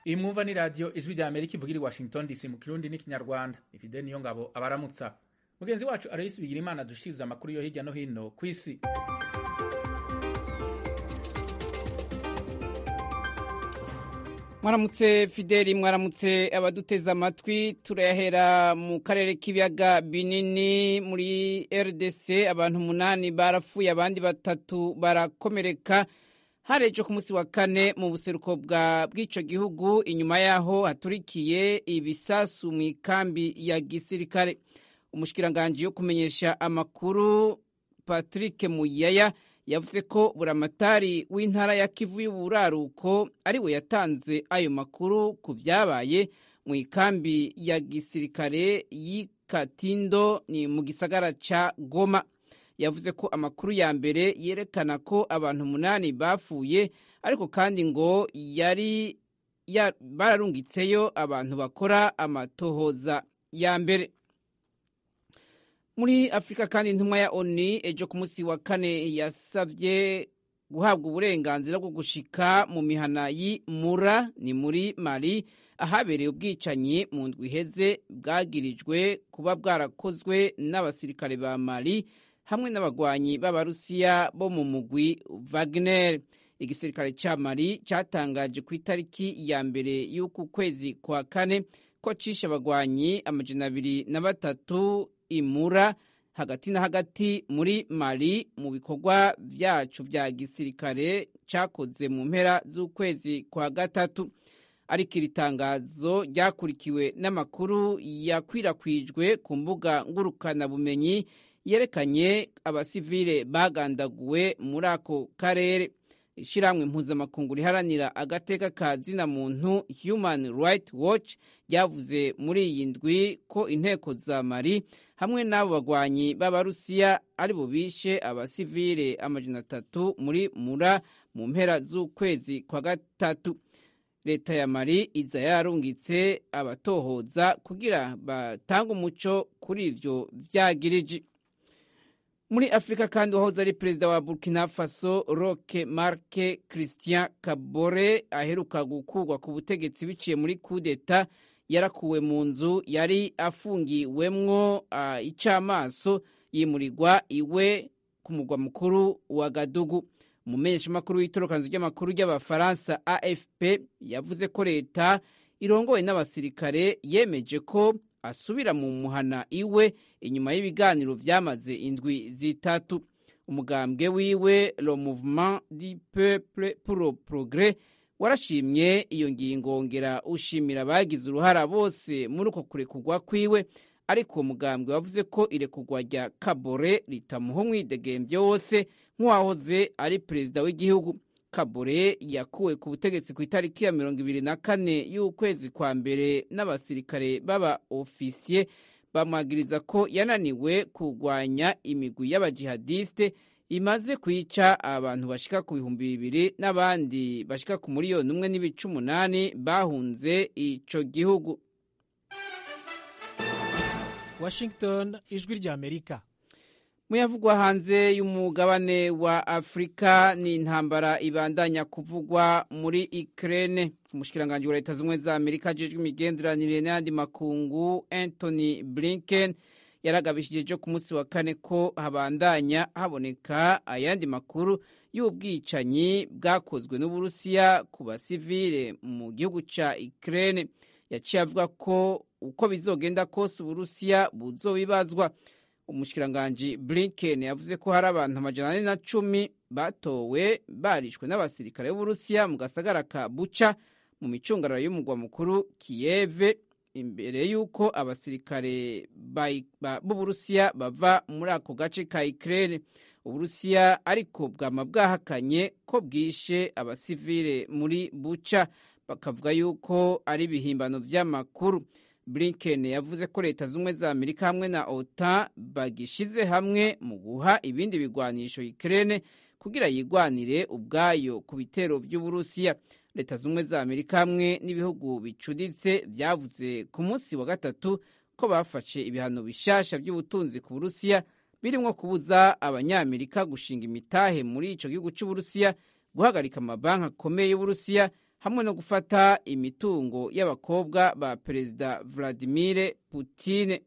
iyi mwumva ni radiyo ijwi rya amerika ivugira i washington dc mu kirundi n'ikinyarwanda ifide niyo ngabo abaramutsa mugenzi wacu aloyisi bigira imana dushikiriza amakuru yo hirya no hino ku isi mwaramutse fideli mwaramutse abaduteze amatwi turayahera mu karere k'ibiyaga binini muri rdc abantu umunani barapfuye abandi batatu barakomereka harejo ku munsi wa kane mu buseruko bw'icyo gihugu inyuma yaho haturikiye ibisasu mu ikambi ya gisirikare umushikiranganji yo kumenyesha amakuru patrick muyaya yavuze ko buramatari w'intara ya kivu y'uburaruko ari we yatanze ayo makuru ku byabaye mu ikambi ya gisirikare y'ikatindo ni mu gisagara ca goma yavuze ko amakuru ya mbere yerekana ko abantu umunani bapfuye ariko kandi ngo yari ya, bararungitseyo abantu bakora amatohoza ya mbere muri afurika kandi intumwa ya oni ejo ku munsi wa kane yasabye guhabwa uburenganzira bwo gushika mu mihana y'imura ni muri mali ahabereye ubwicanyi mu ndwi iheze bwagirijwe kuba bwarakozwe n'abasirikare ba mali hamwe n'abagwanyi b'abarusiya bo mu mugwi wagner igisirikare cya mali cyatangaje ku itariki ya mbere y'uku kwezi kwa kane ko cishe abagwanyi amajana abiri na batatu imura hagati na hagati muri mali mu bikorwa vyacu vya gisirikare cakoze mu mpera z'ukwezi kwa gatatu ariko iri tangazo ryakurikiwe n'amakuru yakwirakwijwe ku mbuga ngurukanabumenyi yerekanye abasivile bagandaguwe muri ako karere ishyirahamwe mpuzamakungu riharanira agateka ka zina muntu human right watch ryavuze muri iyi ndwi ko inteko za mari hamwe n'abo bagwanyi b'abarusiya ari bo bishe abasivile amajana atatu muri mura mu mpera z'ukwezi kwa gatatu leta ya mari iza yarungitse abatohoza kugira batange umuco kuri ivyo vyagiriji muri afurika kandi uwahoze ari perezida wa burkina faso roke marke christian kabore aheruka gukurwa ku butegetsi biciye muri kudeta yarakuwe mu nzu yari afungiwemwo uh, icamaso yimurirwa iwe ku mugwa mukuru wa gadugu umumenyeshamakuru w'itorokanzu ry'amakuru ry'abafaransa afp yavuze ko leta irongowe n'abasirikare yemeje ko asubira mu muhana iwe inyuma y'ibiganiro vyamaze indwi zitatu umugambwe wiwe le mouvement du peuple pour le progrès warashimye iyo ngingo wongera ushimira abagize uruhara bose muri uko kurekurwa kwiwe ariko uwo mugambwe wavuze ko irekurwa rya kabore ritamuha umwidegemvyo wose nk'uwahoze ari perezida w'igihugu kabore yakuwe ku butegetsi ku itariki ya mirongo ibiri na kane y'ukwezi kwa mbere n'abasirikare b'aba ofisiye bamwagiriza ko yananiwe kurwanya imigwi y'abajihadiste imaze kwica abantu bashika ku bihumbi bibiri n'abandi bashika ku miliyoni umwe n'ibice umunani bahunze ico gihugu washington ijwi rya amerika muyavugwa hanze y'umugabane wa afurika ni intambara ibandanya kuvugwa muri ukraine umushikiranganji wa leta z'ubumwe za amerika ajejwe imigenderanire n'ayandi makungu anthony blinken yaragabishije ejo ku munsi wa kane ko habandanya haboneka ayandi makuru y'ubwicanyi bwakozwe n'uburusiya ku basivile mu gihugu ca ukraine yaciye avuga ko uko bizogenda kose uburusiya buzobibazwa umushikiranganji blinken yavuze ko hari abantu amajana ane na cumi batowe barishwe n'abasirikare b'uburusiya mu gasagara ka buca mu micungararo y'umugwa mukuru kiyeve imbere y'uko abasirikare b'uburusiya bava muri ako gace ka ukraine uburusiya ariko bwama bwahakanye ko bwishe abasivile muri buca bakavuga yuko ari ibihimbano vy'amakuru blinken yavuze ko leta z'ubumwe za amerika hamwe na otan bagishize hamwe mu guha ibindi bigwanisho ukraine kugira yigwanire ubwayo ku bitero vy'uburusiya leta z'ubumwe za amerika hamwe n'ibihugu bicuditse vyavuze ku munsi wa gatatu ko bafashe ibihano bishasha vy'ubutunzi ku burusiya birimwo kubuza abanyamerika gushinga imitahe muri ico gihugu c'uburusiya guhagarika amabanki akomeye y'uburusiya hamwe no gufata imitungo y'abakobwa ba perezida vladimir putine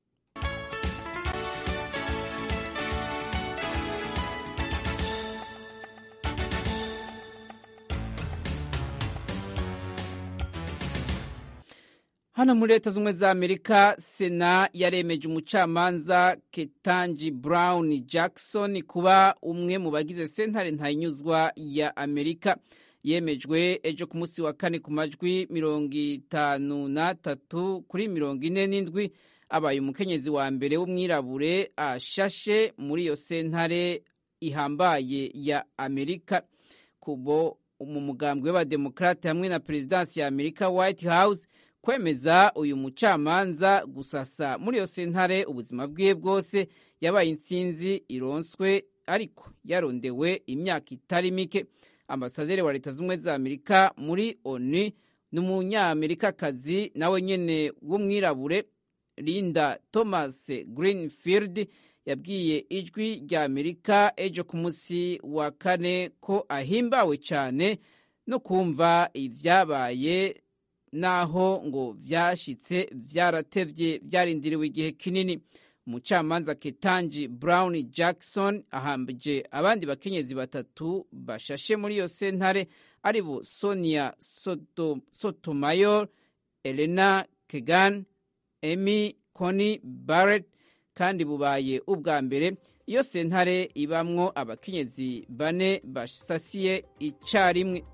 hano muri leta z'ubumwe za amerika sena yaremeje umucamanza ketanji brown jackson kuba umwe mu bagize sentare ntayinyuzwa ya amerika yemejwe ejo ku munsi wa kane ku majwi mirongo itanu n'atatu kuri mirongo ine n'indwi abaye umukenyezi wa mbere w'umwirabure ashashe muri iyo sentare ihambaye ya amerika kubo mu mugambwe w'abademokarate hamwe na perezidansi ya amerika white house kwemeza uyu mucamanza gusasa muri iyo sentare ubuzima bwiwe bwose yabaye intsinzi ironswe ariko yarondewe imyaka itari mike ambasaderi wa leta z'ubumwe za amerika muri onu ni umunyamerikakazi nawe nyene w'umwirabure linda thomas greenfield yabwiye ijwi rya amerika ejo ku munsi wa kane ko ahimbawe cyane no kumva ibyabaye naho ngo vyashitse vyaratevye vyarindiriwe igihe kinini umucamanza ketanji brown jackson ahambije abandi bakenyezi batatu bashashe muri iyo sentare ari bo sonia sotomayor elena kegan emy cony barrett kandi bubaye ubwa mbere iyo sentare ibamwo abakenyezi bane basasiye icarimwe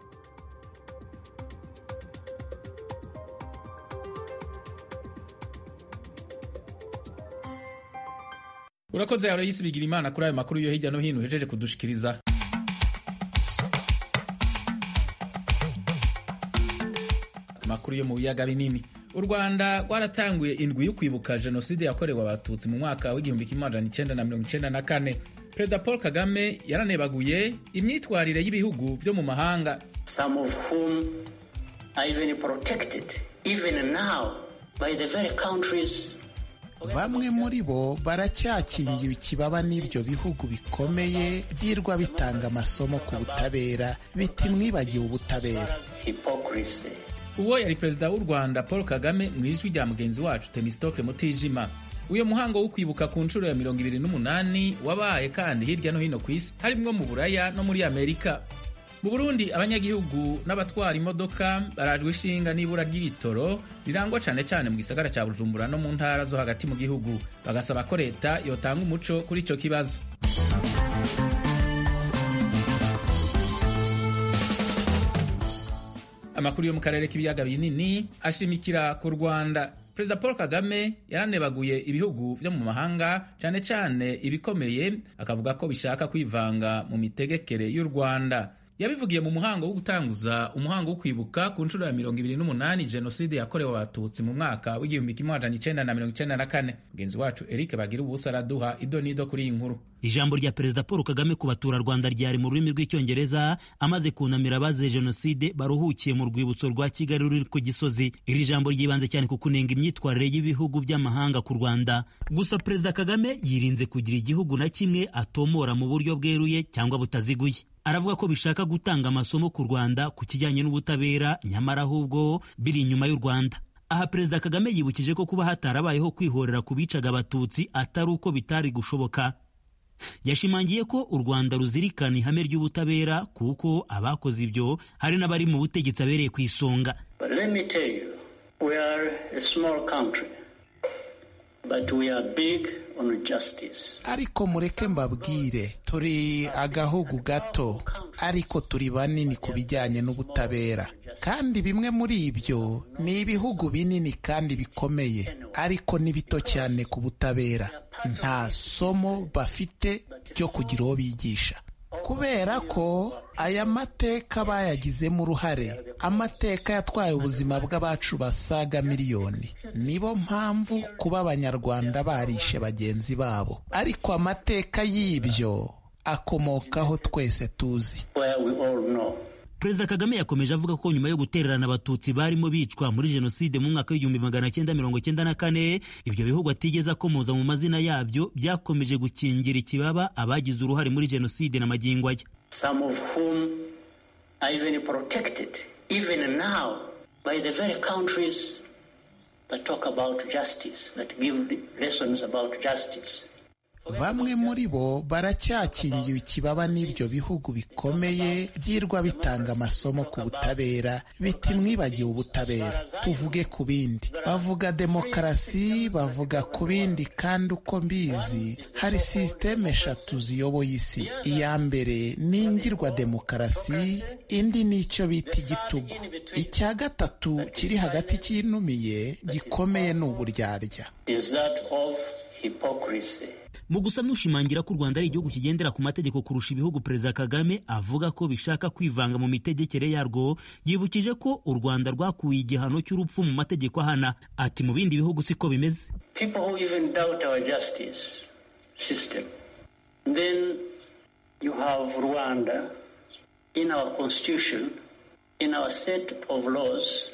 urakoze aloyisi bigira imana kuri ayo makuru yo hirya no hino uhejeje kudushikiriza amakuru yo mu biyaga binini u rwanda rwaratanguye indwi yo kwibuka jenoside yakorewe abatutsi mu mwaka w'igihumbi kimwe amajana icenda na mirongo icenda na kane perezida paul kagame yaranebaguye imyitwarire y'ibihugu vyo mu mahanga some of whom are even protected even now by the very countries bamwe muri bo baracyakingiwe ikibaba n'ibyo bihugu bikomeye byirwa bitanga amasomo ku butabera biti mwibagiwe ubutabera hypocrisy uwo yari perezida w'u rwanda paul kagame mu ijwi rya mugenzi wacu temistokle mutijima uyu muhango wo kwibuka ku nshuro ya mirongo ibiri n'umunani wabaye kandi hirya no hino ku isi harimwo mu buraya no muri amerika mu burundi abanyagihugu n'abatwara imodoka barajwe ishinga n'ibura ry'ibitoro rirangwa cyane cyane mu gisagara cya bujumbura no mu ntara zo hagati mu gihugu bagasaba ko leta yotanga umuco kuri icyo kibazo amakuru yo mu karere k'ibiyaga binini ashimikira ku rwanda perezida paul kagame yaranebaguye ibihugu byo mu mahanga cyane cyane ibikomeye akavuga ko bishaka kwivanga mu mitegekere y'u rwanda yabivugiye mu muhango wo gutanguza umuhango wo kwibuka ku nshuro ya mirongo ibiri n'umunani jenoside yakorewe abatutsi mu mwaka w'igihumbi kimwe amajana icenda na mirongo icenda na kane mugenzi wacu eric bagira ubusa araduha ido n'ido kuri iyi nkuru ijambo rya perezida paul kagame ku baturarwanda ryari mu rurimi rw'icyongereza amaze kunamira abazize jenoside baruhukiye mu rwibutso rwa kigali ruri ku gisozi iri jambo ryibanze cyane ku kunenga imyitwarire y'ibihugu by'amahanga ku rwanda gusa perezida kagame yirinze kugira igihugu na kimwe atomora mu buryo bweruye cyangwa butaziguye aravuga ko bishaka gutanga amasomo ku rwanda ku kijyanye n'ubutabera nyamara ahubwo biri inyuma y'u rwanda aha perezida kagame yibukije ko kuba hatarabayeho kwihorera ku bicaga abatutsi atari uko bitari gushoboka yashimangiye ko u rwanda ruzirikana ihame ry'ubutabera kuko abakoze ibyo hari n'abari mu butegetsi abereye ku isonga But let me tell you, we are a small country, but we are big on justice. ariko mureke mbabwire turi agahugu gato ariko turi banini ku bijyanye n'ubutabera kandi bimwe muri ibyo ni ibihugu binini kandi bikomeye ariko ni bito cyane ku butabera nta somo bafite ryo kugira uwo bigisha kubera ko aya mateka bayagizemo uruhare amateka yatwaye ubuzima bw'abacu basaga miliyoni nibo mpamvu kuba abanyarwanda barishe bagenzi babo ariko amateka y'ibyo akomokaho twese tuzi Where we all know. perezida kagame yakomeje avuga ko nyuma yo gutererana abatutsi barimo bicwa muri jenoside mu mwaka w'igihumbi magana cyenda mirongo cyenda na kane ibyo bihugu atigeze akomoza mu mazina yabyo byakomeje gukingira ikibaba abagize uruhare muri jenoside na magingo aya Some of whom are even protected, even now, by the very countries that talk about justice, that give lessons about justice. bamwe muri bo baracyakingiwe ikibaba n'ibyo bihugu bikomeye byirwa bitanga amasomo ku butabera biti mwibagiwe ubutabera tuvuge ku bindi bavuga demokarasi bavuga ku bindi kandi uko mbizi hari sisiteme eshatu ziyoboye isi iya mbere ni ingirwa demokarasi indi ni icyo bita igitugu icya gatatu kiri hagati cyinumiye gikomeye ni uburyarya Is that of hypocrisy. mu gusa n'ushimangira ko u rwanda ari igihugu kigendera ku mategeko kurusha ibihugu perezida kagame avuga ko bishaka kwivanga mu mitegekere yarwo yibukije ko u rwanda rwakuye igihano cy'urupfu mu mategeko ahana ati mu bindi bihugu siko bimeze People who even doubt our justice system. Then you have Rwanda in our constitution, in our set of laws,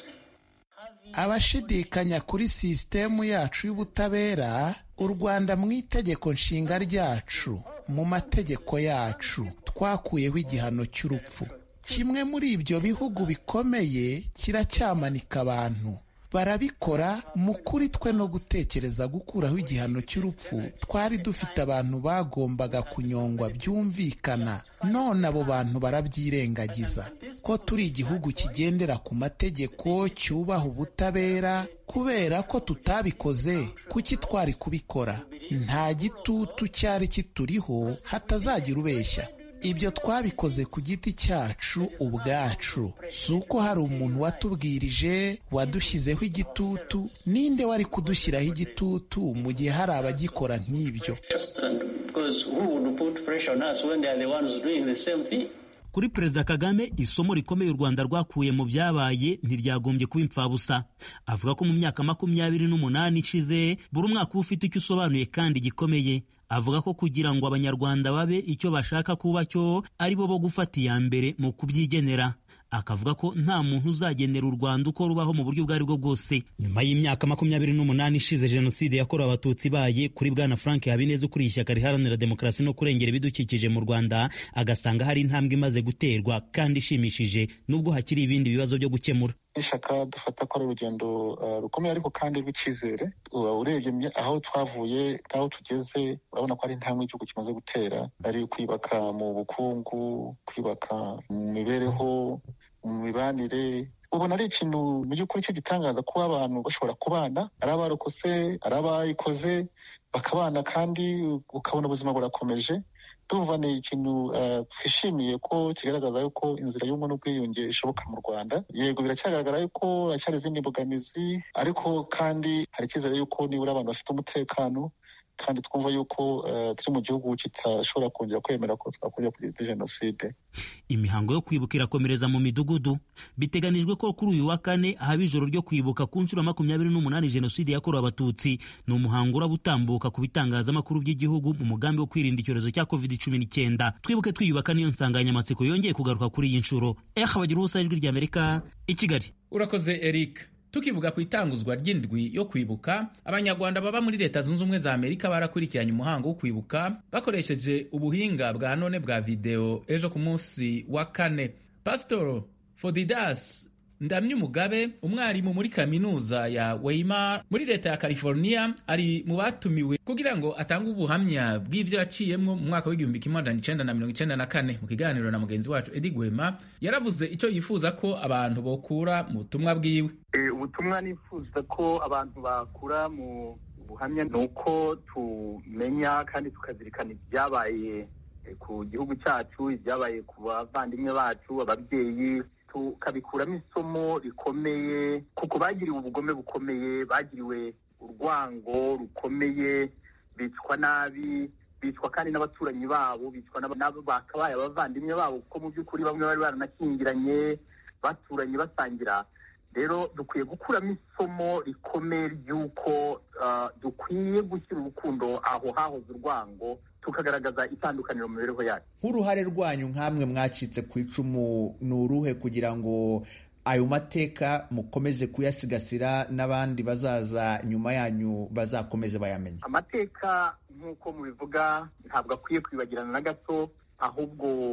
abashidikanya kuri sisitemu yacu y'ubutabera u rwanda mu itegeko nshinga ryacu mu mategeko yacu twakuyeho igihano cy'urupfu kimwe muri ibyo bihugu bikomeye kiracyamanika abantu barabikora mu kuri twe no gutekereza gukuraho igihano cy'urupfu twari dufite abantu bagombaga kunyongwa byumvikana none abo bantu barabyirengagiza ko turi igihugu kigendera ku mategeko cyubaha ubutabera kubera ko tutabikoze kuki twari kubikora nta gitutu cyari kituriho hatazagira ubeshya ibyo twabikoze ku giti cyacu ubwacu si uko hari umuntu watubwirije wadushyizeho igitutu ninde wari kudushyiraho igitutu mu gihe hari abagikora nk'ibyo just and because who would put pressure on us when they are the ones doing the same thing? kuri perezida kagame isomo rikomeye u rwanda rwakuye mu byabaye ntiryagombye kuba imfabusa avuga ko mu myaka makumyabiri n'umunani ishize buri mwaka uba ufite icyo usobanuye kandi gikomeye avuga ko kugira ngo abanyarwanda babe icyo bashaka kuba cyo ari bo bo gufata iya mbere mu kubyigenera akavuga ko nta muntu uzagenera u rwanda uko rubaho mu buryo ubwo ari bwo bwose nyuma y'imyaka makumyabiri n'umunani ishize jenoside yakorewe abatutsi ibaye kuri bwana frank habineza ukuriye ishyaka riharanira demokarasi no kurengera ibidukikije mu rwanda agasanga hari intambwe imaze guterwa kandi ishimishije nubwo hakiri ibindi bibazo byo gukemura ishaka dufata ko ari urugendo uh, rukomeye ariko kandi rw'icyizere Uh, urebye mye- aho twavuye n'aho tugeze urabona ko ari intambwe igihugu kimaze gutera ari kwibaka mu bukungu kwibaka mu mibereho mu mibanire ubona ari ikintu mu by'ukuri cy'igitangaza kuba abantu bashobora kubana ari abarokotse ari abayikoze bakabana kandi ukabona ubuzima burakomeje tuvuga ni ikintu uh, twishimiye ko kigaragaza yuko inzira y'ubumwe n'ubwiyunge ishoboka mu rwanda yego biracyagaragara yuko haracyari izindi mbogamizi ariko kandi hari icyizere yuko nibura abantu bafite umutekano kandi twumva yuko uh, turi mu gihugu kitashobora kongera kwemera ko twakongera kugira jenoside imihango yo kwibuka irakomereza mu midugudu biteganijwe ko kuri uyu wa kane haba ijoro ryo kwibuka ku nshuro ya makumyabiri n'umunani jenoside yakorewe abatutsi ni umuhango uraba utambuka ku bitangazamakuru by'igihugu mu mugambi wo kwirinda icyorezo cya covid cumi n'icyenda twibuke twiyubaka niyo nsanganyamatsiko yongeye kugaruka kuri iyi nshuro eh bagira ubusa ijwi ry'amerika i kigali urakoze eric tukivuga ku itanguzwa ry'indwi yo kwibuka abanyarwanda baba muri leta zunze ubumwe za amerika barakurikiranye umuhango wo kwibuka bakoresheje ubuhinga bwa none bwa videwo ejo ku munsi wa kane pasitoro fodidas ndamyumugabe umwarimu muri kaminuza ya weimar muri leta ya california ari mu batumiwe kugira ngo atange ubuhamya bw'ivyo yaciyemwo mu mwaka w'igihumbi kimwe amajana icenda na mirongo icenda na kane mu kiganiro na mugenzi wacu edi gwema yaravuze ico yifuza ko abantu bokura mu butumwa bwiwe ubutumwa nifuza ko abantu bakura mu buhamya ni uko tumenya kandi tukazirikana ibyabaye ku gihugu cyacu ibyabaye ku bavandimwe bacu ababyeyi tukabikuramo isomo rikomeye kuko bagiriwe ubugome bukomeye bagiriwe urwango rukomeye bicwa nabi bicwa kandi n'abaturanyi babo bicwa n'abo bakabaye abavandimwe babo kuko mu by'ukuri bamwe bari baranakingiranye baturanye basangira rero dukwiye gukuramo isomo rikomeye ry'uko dukwiye gushyira urukundo aho hahoze urwango tukagaragaza itandukaniro mu mibereho yacu nk'uruhare rwanyu nk'amwe mwacitse ku icumu ni uruhe kugira ngo ayo mateka mukomeze kuyasigasira n'abandi bazaza nyuma yanyu bazakomeze bayamenye amateka nk'uko mubivuga ntabwo akwiye kwibagirana na gato ahubwo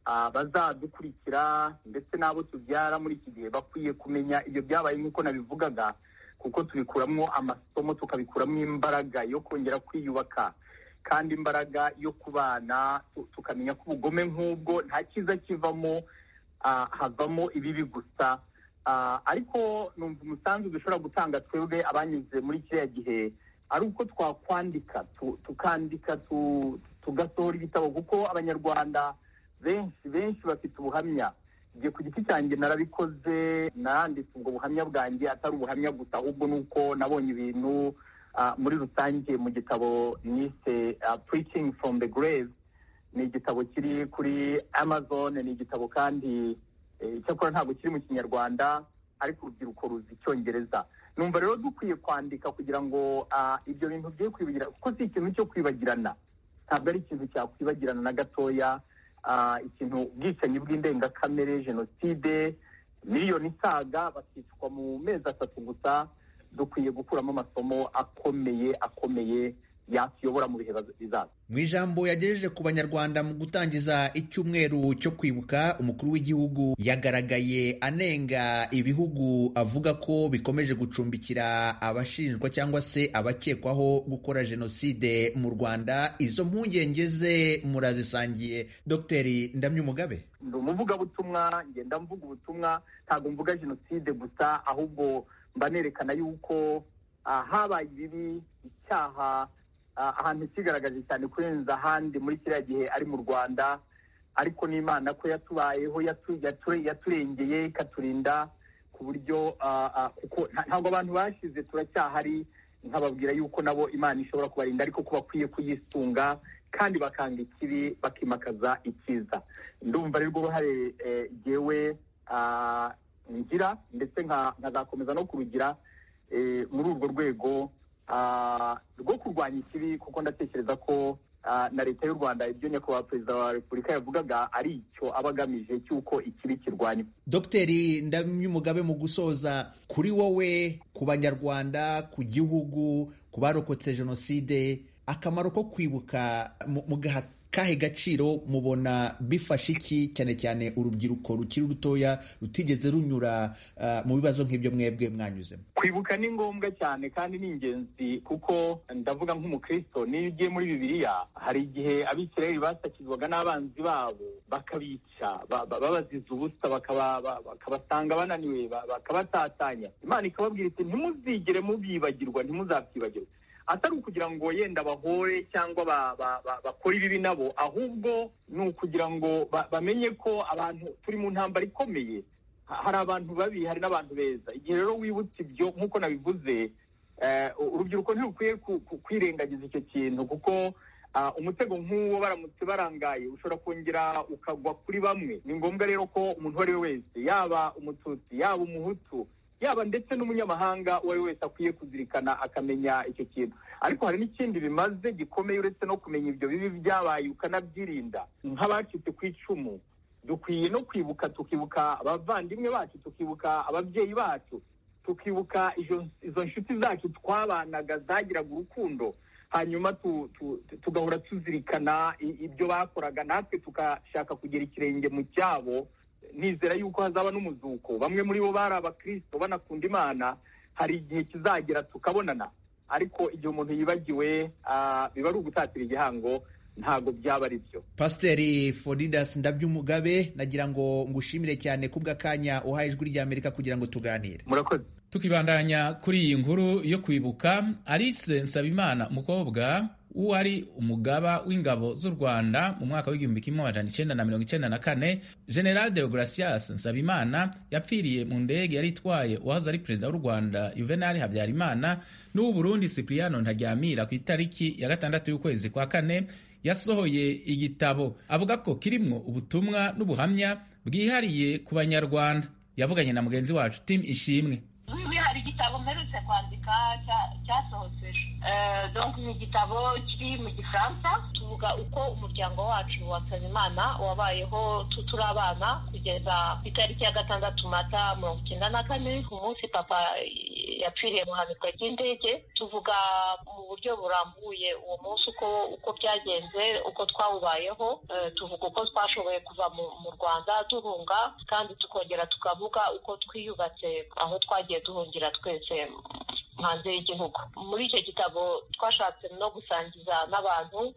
bazadukurikira ndetse n'abo tubyara muri iki gihe bakwiye kumenya ibyo byabaye nk'uko nabivugaga kuko tubikuramo amasomo tukabikuramo imbaraga yo kongera kwiyubaka kandi imbaraga yo kubana tukamenya ko ubugome nk'ubwo nta cyiza kivamo havamo ibibi gusa ariko numva umusanzu dushobora gutanga twebwe abanyuze muri kiriya gihe ari uko twakwandika tukandika tugasohora ibitabo kuko abanyarwanda benshi benshi bafite ubuhamya igihe ku giti cyanjye narabikoze naranditse ubwo buhamya bwanjye atari ubuhamya gusa ahubwo ni uko nabonye ibintu muri rusange mu gitabo nise preaching from the grave ni igitabo kiri kuri amazon ni igitabo kandi icyakora ntabwo kiri mu kinyarwanda ariko urubyiruko ruzi icyongereza numva rero dukwiye kwandika kugira ngo ibyo bintu bye kwibagirana kuko si ikintu cyo kwibagirana ntabwo ari ikintu cyakwibagirana na gatoya ikintu ubwicanyi bw'indengakamere jenoside miliyoni isaga bakicwa mu mezi atatu gusa dukwiye gukuramo amasomo akomeye akomeye yakiyobora mu bihe bizaza mu ijambo yagejeje ku banyarwanda mu gutangiza icyumweru cyo kwibuka umukuru w'igihugu yagaragaye anenga ibihugu avuga ko bikomeje gucumbikira abashinjwa cyangwa se abakekwaho gukora jenoside mu rwanda izo mpungenge ze murazisangiye dogiteri ndamyumugabe ndi umuvugabutumwa ngenda mvuga ubutumwa ntabwo mvuga jenoside gusa ahubwo mba nerekana yuko habaye ibibi icyaha ahantu kigaragaje cyane kurenza ahandi muri kiriya gihe ari mu rwanda ariko n'imana ko yatubayeho yaturengeye ikaturinda ku buryo kuko ntabwo abantu bashize turacyahari nkababwira yuko nabo imana ishobora kubarinda ariko ko bakwiye kuyisunga kandi bakanga ikibi bakimakaza icyiza ndumva rero uruhare ngewe ngira ndetse nkazakomeza no kurugira muri urwo rwego rwo kurwanya ikibi kuko ndatekereza ko na leta y'u rwanda ibyo nyakubahwa perezida wa repubulika yavugaga ari icyo aba agamije cy'uko ikibi kirwanywa dogiteri ndamyumugabe mu gusoza kuri wowe ku banyarwanda ku gihugu ku barokotse jenoside akamaro ko kwibuka mugaha kahe gaciro mubona bifasha iki cyane cyane urubyiruko rukiri rutoya rutigeze runyura mu bibazo nk'ibyo mwebwe mwanyuzemo kwibuka ni ngombwa cyane kandi ni ingenzi kuko ndavuga nk'umukristo niyo ugiye muri bibiliya hari igihe abisirayeli basakizwaga n'abanzi babo bakabica babaziza ubusa bakabasanga bananiwe bakabatatanya imana ikababwira iti ntimuzigere mubibagirwa ntimuzabyibagirwe atari ukugira ngo yenda bahore cyangwa bakore ibibi nabo ahubwo ni ukugira ngo bamenye ko abantu turi mu ntambara ikomeye hari abantu babi hari n'abantu beza igihe rero wibutse ibyo nk'uko nabivuze urubyiruko ntirukwiye kwirengagiza icyo kintu kuko umutego nk'uwo baramutse barangaye ushobora kongera ukagwa kuri bamwe ni ngombwa rero ko umuntu uwo ari we wese yaba umututsi yaba umuhutu yaba ndetse n'umunyamahanga uwo ari we wese akwiye kuzirikana akamenya icyo kintu ariko hari n'ikindi bimaze gikomeye uretse no kumenya ibyo bibi byabaye ukanabyirinda nk'abacitse ku icumu dukwiye no kwibuka tukibuka abavandimwe bacu tukibuka ababyeyi bacu tukibuka izo nshuti zacu twabanaga zagiraga urukundo hanyuma tugahora tuzirikana ibyo bakoraga natwe tugashaka kugera ikirenge mu cyabo nizera yuko hazaba n'umuzuko bamwe muri bo bari abakirisito banakunda imana hari igihe kizagera tukabonana ariko igihe umuntu yibagiwe biba ari ugutatira igihango ntabwo byaba ari byo pasiteri foridas ndabyumugabe nagira ngo ngushimire cyane kubw'akanya uhaye ijwi ry'amerika kugira ngo tuganire murakoze tukibandanya kuri iyi nkuru yo kwibuka alice nsabimana umukobwa wari umugaba w'ingabo z'u rwanda mu mwaka w'igihumbi kimwe amajana icenda na mirongo icenda na kane general deogratias nsabimana yapfiriye mu ndege yari itwaye uwahoze ari perezida w'u rwanda juvenal habyarimana n'uw'uburundi cipriano ntaryamira ku itariki ya gatandatu y'ukwezi kwa kane yasohoye igitabo avuga ko kirimwo ubutumwa n'ubuhamya bwihariye ku banyarwanda yavuganye na mugenzi wacu tim ishimwe hari igitabo mperutse kwandika cyasohotse donc ni igitabo kiri mu gifaransa tuvuga uko umuryango wacu wa nsabimana wabayeho turi abana kugeza ku itariki ya gatandatu mata mirongo icyenda na kane umunsi papa yapfiriye mu ihanurwa ry'indege tuvuga mu buryo burambuye uwo munsi uko uko byagenze uko twawubayeho tuvuga uko twashoboye kuva mu rwanda duhunga kandi tukongera tukavuga uko twiyubatse aho twagiye duhungira twese hanze y'igihugu muri icyo gitabo twashatse no gusangiza n'abantu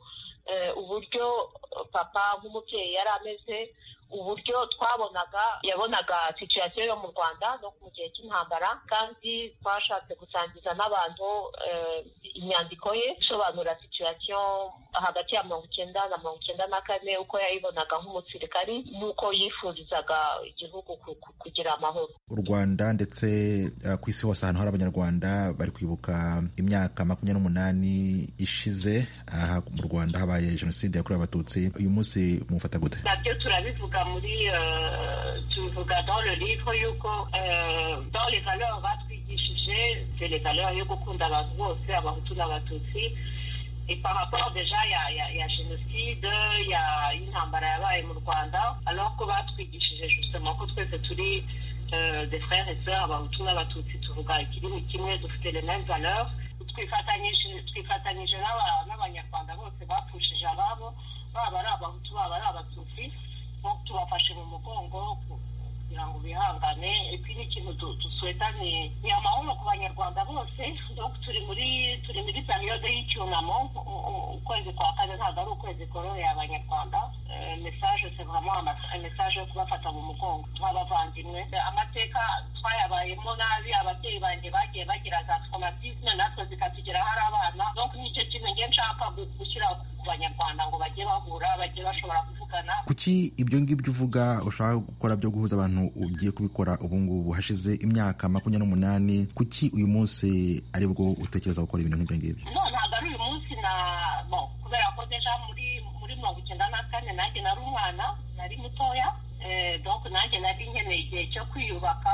uburyo papa nk'umubyeyi yari ameze uburyo twabonaga yabonaga situyasiyo yo mu rwanda no mu gihe cy'intambara kandi twashatse gusangiza n'abantu inyandiko ye isobanura situyasiyo hagati ya mirongo icyenda na mirongo icyenda na kane uko yayibonaga nk'umusirikari n'uko yifurizaga igihugu kugira amahoro u rwanda ndetse ku isi hose ahantu hari abanyarwanda bari kwibuka imyaka makumyabiri n'umunani ishize aha mu rwanda habaye jenoside yakorewe abatutsi uyu munsi mufata gute nabyo turabivuga muri tubivuga dans le livre yuko dans les valeurs batwigishije c'est les valeurs yo gukunda abantu bose abahutu n'abatutsi et par rapport déjà ya ya ya jenoside ya y'intambara yabaye mu rwanda alors ko batwigishije justement ko twese turi des frères et sœurs abahutu n'abatutsi tuvuga ikirimi kimwe dufite les mêmes valeurs twifatanyije twifatanyije n'abanyarwanda bose bapfushije ababo baba ari abahutu baba ari abatutsi tubafashe mu mugongo kugira ngo bihangane epi n'ikintu dusweta ni amahoro ku banyarwanda bose turi muri turi muri periyode y'icyunamo ukwezi kwa kane ntabwo ari ukwezi koroheye abanyarwanda mesaje se vraiment mesaje yo kubafata mu mugongo nk'abavandimwe amateka twayabayemo nabi ababyeyi banjye bagiye bagira za traumatisme natwe zikatugeraho ari abana donc nicyo kintu nge nshaka gushyira ku banyarwanda ngo bajye bahura bajye bashobora kuvugana kuki ibyo ngibyo uvuga ushaka gukora byo guhuza abantu ugiye kubikora ubu ngubu hashize imyaka makumyabiri n'umunani kuki uyu munsi ari bwo utekereza gukora ibintu nk'ibyo ngibyo no ntabwo ari uyu munsi na no kubera ko deja muri muri mirongo icyenda na kane nanjye nari umwana nari mutoya donc nanjye nari nkeneye igihe cyo kwiyubaka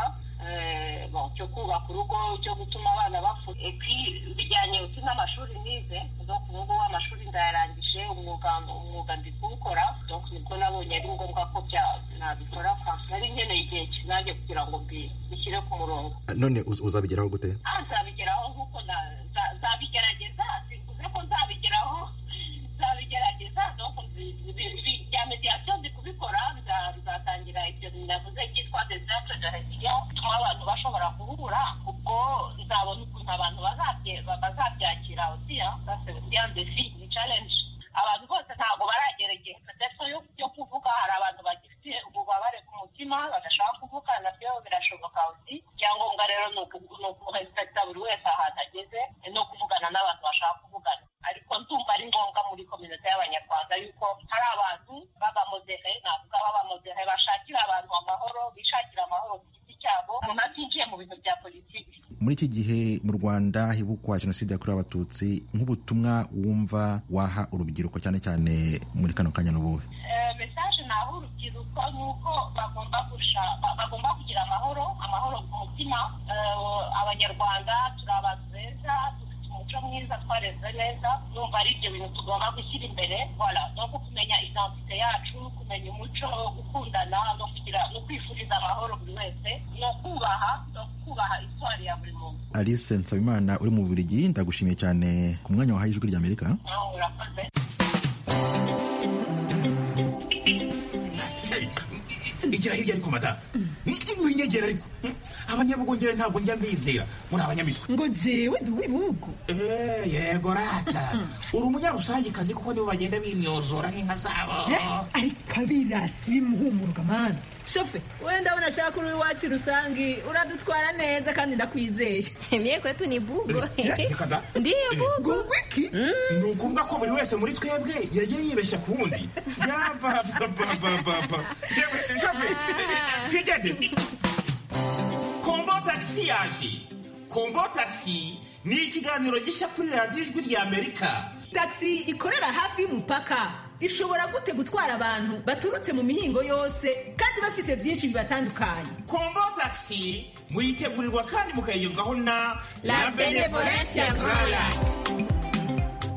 cyo kubaka urugo cyo gutuma abana bafuka epi bijyanye uti n'amashuri nize donc ubu ngubu amashuri ndayarangije umwuga umwuga ndi kuwukora donc nibwo nabonye ari ngombwa ko nabikora nari nkeneye igihe nanjye kugira ngo mbishyire ku murongo none uzabigeraho gute nzabigeraho nk'uko nzabigerageza simvuze ko nzabigeraho nzabigerageza donc bya mediyasiyo ndi kubikora bizatangira ibyo navuze byitwa desastre de resilience bituma abantu bashobora guhura ubwo nzabona ukuntu abantu bazabyakira osiya bien defi ni challenge abantu bose ntabwo baragera igihe ndetse yo kuvuga hari abantu bagifite ububabare ku mutima badashaka kuvuga nabyo birashoboka uzi icyangombwa rero ni ukurespekita buri wese ahantu ageze no kuvugana n'abantu bashaka kuvugana ariko ndumva ari ngombwa muri kominote y'abanyarwanda yuko hari abantu b'abamodere navuga b'abamodere bashakira abantu amahoro bishakira amahoro ku giti cyabo umuntu atinjiye mu bintu bya politiki muri iki gihe mu rwanda hibukwa jenoside yakorewe abatutsi nk'ubutumwa wumva waha urubyiruko cyane cyane muri kano kanya n'ubuhe mesaje naha urubyiruko ni uko bagomba bagomba kugira amahoro amahoro ku mutima abanyarwanda turi abantu beza dufite umuco mwiza twareze neza numva ari ibyo bintu tugomba gushyira imbere voilà no kumenya identite yacu kumenya umuco gukundana no kugira no kwifuriza amahoro buri wese no kubaha no kubaha iswari ya buri muntu alice nsabimana uri mu bubiligi ndagushimiye cyane ku mwanya wahaye ijwi ry'amerika urakoze igira hirya ariko mata winyegera ariko abanyabugongera ntabwo njya mbizera muri abanyamitwe ngo jewe ndi uw'ibihugu yego rata uri umunyarusangikazi kuko nibo bagenda bimyozora nk'inka zabo ariko abirasi bimuhumuruka mani shofe wenda ndabona ashaka uri iwacu rusangi uradutwara neza kandi ndakwizeye mye kwetu ni bugo ndiyo bugo wiki ni ukuvuga ko buri wese muri twebwe yagiye yibeshya ku wundi yabababababa shofe twigende kombo tagisi yaje kombo tagisi ni ikiganiro gishya kuri radiyo ijwi rya amerika tagisi ikorera hafi y'umupaka ishobora gute gutwara abantu baturutse mu mihingo yose kandi bafise byinshi bibatandukanye kombo tagisi muyitegurirwa kandi mukayigezwaho na la benevolencia royal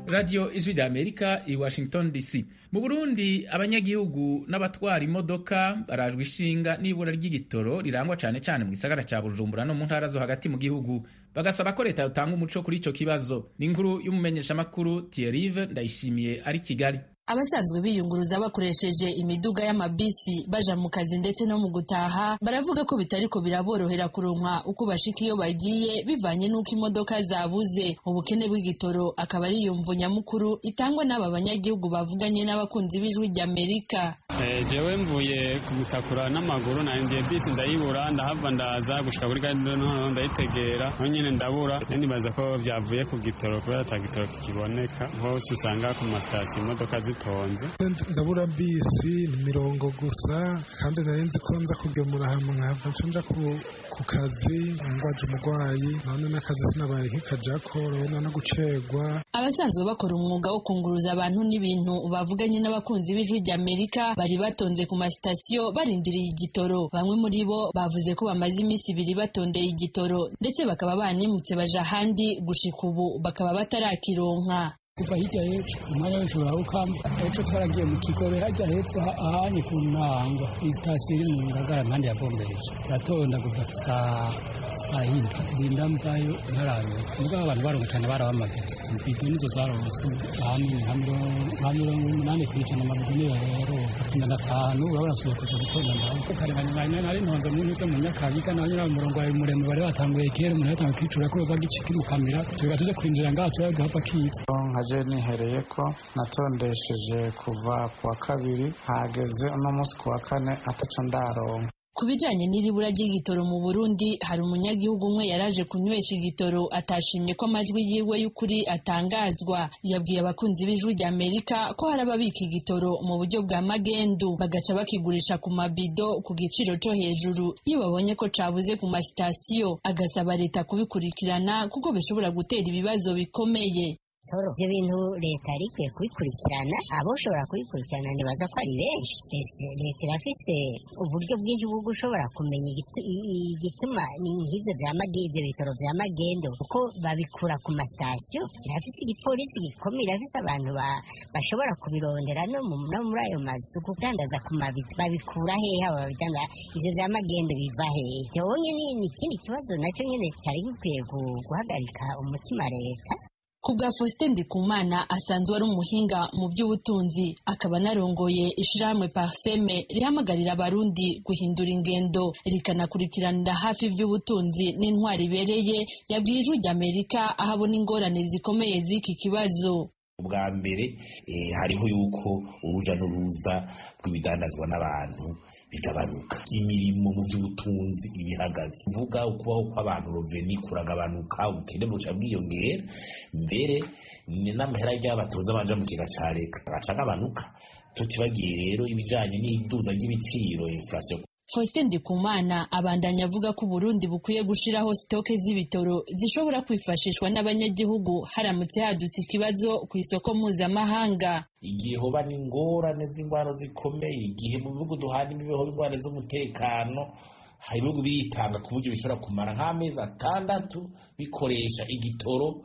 radiyo ijwi rya amerika i washington dc mu burundi abanyagihugu n'abatwara imodoka barajwe ishinga n'ibura ry'igitoro rirangwa cyane cyane mu gisagara cya bujumbura no mu ntara zo hagati mu gihugu bagasaba ko leta yotanga umuco kuri icyo kibazo ni inkuru y'umumenyeshamakuru tiyerive ndayishimiye ari kigali abasanzwe biyunguruza bakoresheje imiduga y'amabisi baja mu kazi ndetse no mu gutaha baravuga ko bitariko biraborohera kuronka uko bashika iyo bagiye bivanye n'uko imodoka zabuze ubukene bw'igitoro akaba ari iyo mvu nyamukuru itangwa n'aba banyagihugu bavuganye n'abakunzi b'ijwi ry'amerika jewe mvuye kumutakura n'amaguru nandiye bisi ndayibura ndahava ndaza gushika kuri gare noneho ndayitegera aho nyine ndabura nibaza ko byavuye ku gitoro kubera ata gitoro kikiboneka hose usanga ku masitasiyo imodoka zitonze ndabura bisi ni mirongo gusa kandi nari nzi ko nza kugemura hamwe nkahava nca nja ku kazi ngwaje umurwayi none n'akazi sinabaye nk'ikajako urabona no gucegwa abasanzwe bakora umwuga wo kunguruza abantu n'ibintu bavuganye n'abakunzi b'ijwi ry'amerika bari batonze ku masitasiyo barindiriye igitoro bamwe muri bo bavuze ko bamaze iminsi ibiri batondeye igitoro ndetse bakaba banimutse baja ahandi gushika ubu bakaba batarakironka kuva hirya hepfo umwanya wese urawukamba ejo twaragiye mu kigobe hajya hepfo ahanye ku ntangwa iyi sitasiyo iri mu ngagara impande ya bombereje turatonda kuva saa saa yine rinda mvayo ntararonka mugabo abantu baronka cyane barabamagaye ibido nizo zaronse ahanini nka mirongo umunani ku ijana amabido niyo yaronka tsinda ndatanu urabona suye kuja gutonda ndaho karenganya nari nari ntonze mu ntuze mu nyakabiga naho nyine umurongo wari muremure bari batanguye kera umuntu yatanguye kwicura ko bagicika imukamira tuba tuze kurinjira ngaho turabe duhava kiza je nihereye ko natondesheje kuva ku wa kabiri hageze uno munsi ku wa kane ataco ndaronka ku bijanye n'iribura ry'igitoro mu Burundi hari umunyagihugu umwe yaraje kunywesha igitoro atashimye ko amajwi yiwe y'ukuri atangazwa yabwiye abakunzi b'ijwi rya Amerika ko hari ababika igitoro mu buryo bwa magendu bagaca bakigurisha ku mabido ku giciro co hejuru iyo babonye ko cabuze ku masitasiyo agasaba leta kubikurikirana kuko bishobora gutera ibibazo bikomeye toro ibyo bintu leta yari ikwiye kubikurikirana aboshobora kubikurikirana ntibaza ko ari benshi leta irafise uburyo bwinshi bwo gushobora kumenya igituma nk'ibyo bya ibyo bitaro bya magendo kuko babikura ku masitasiyo irafise igipolisi gikomeye irafise abantu bashobora kubirondera no muri ayo mazu kudandaza ku mabido babikura hehe abo babidandaza ivyo bya magendo biva hehe byonye ni ikindi kibazo nacyo nyine cyari gikwiye guhagarika umutima leta ku bwa Faustin Ndikumana asanzwe ari umuhinga mu by'ubutunzi akaba anarongoye ishirahamwe Parseme rihamagarira abarundi guhindura ingendo rikanakurikiranira hafi iby'ubutunzi n'intwari ibereye yabwiye ijwi ry'Amerika aho abona ingorane zikomeye z'iki kibazo ubwa mbere hariho yuko uruja n'uruza rw'ibidandazwa n'abantu bigabanuka imirimo mu by'ubutunzi ibihagaze uvuga ukubaho kw'abantu roveni kuragabanuka ubukene buca bwiyongera mbere n'amahera y'abatoza banja mu kiga ca leta agaca agabanuka tutibagiye rero ibijanye n'iduza ry'ibiciro inflation Faustin Ndikumana abandanya avuga ko Burundi bukwiye gushiraho stoke z'ibitoro zishobora kwifashishwa n'abanyagihugu haramutse hadutse ikibazo ku isoko mpuzamahanga igihe hoba n'ingorane z'ingwano zikomeye igihe mu bihugu duhana imibeho ingorane z'umutekano hari ibihugu biritanga ku buryo bishobora kumara nk'amezi atandatu bikoresha igitoro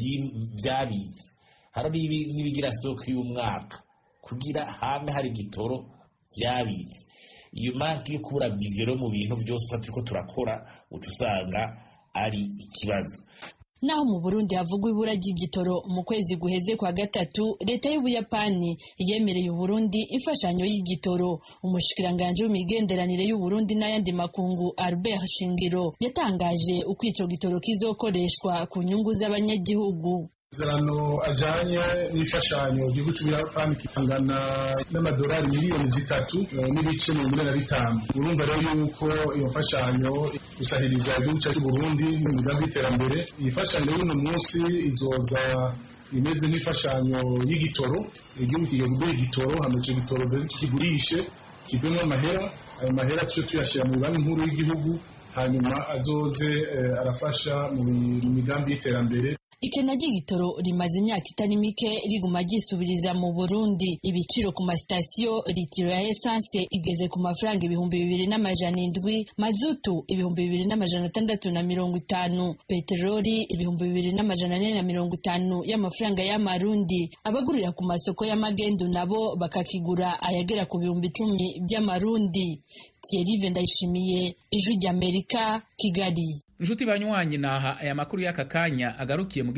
vyabitse hari n'ibigira stoke y'umwaka kugira hame hari igitoro vyabitse iyo mpamvu yo kubura vivero mu bintu byose turiko turakora uca usanga ari ikibazo naho mu Burundi havugwa ibura ry'igitoro mu kwezi guheze kwa gatatu leta y'Ubuyapani yemereye Uburundi imfashanyo y'igitoro umushikiranganje w'imigenderanire y'Uburundi n'ayandi makungu Albert Shingiro yatangaje uko ico gitoro kizokoreshwa ku nyungu z'abanyagihugu amasezerano ajanye n'imfashanyo igihugu c'ubuyapani kingana n'amadolari miliyoni zitatu n'ibice mirongo ine na bitanu urumva rero yuko iyo mfashanyo isahiriza igihugu cyacu c'uburundi mu migambi y'iterambere iyi mfashanyo y'uno munsi izoza imeze nk'imfashanyo y'igitoro igihugu kigiye kugura igitoro hama ico gitoro mbere tukigurishe kivemo amahera ayo mahera tuce tuyashira mu banki nkuru y'igihugu hanyuma azoze arafasha mu migambi y'iterambere ikena ry'igitoro rimaze imyaka itari mike riguma ryisubiriza mu burundi ibiciro ku masitasiyo litiro ya esanse igeze ku mafaranga ibihumbi bibiri n'amajana indwi mazutu ibihumbi bibiri n'amajana atandatu na mirongo itanu peteroli ibihumbi bibiri n'amajana ane na mirongo itanu y'amafaranga y'amarundi abagurira ku masoko y'amagendu nabo bakakigura ayagera ku bihumbi icumi by'amarundi Thierry Ndayishimiye ijwi ry'Amerika Kigali inshuti banywanyi naha aya makuru y'aka kanya agarukiye mu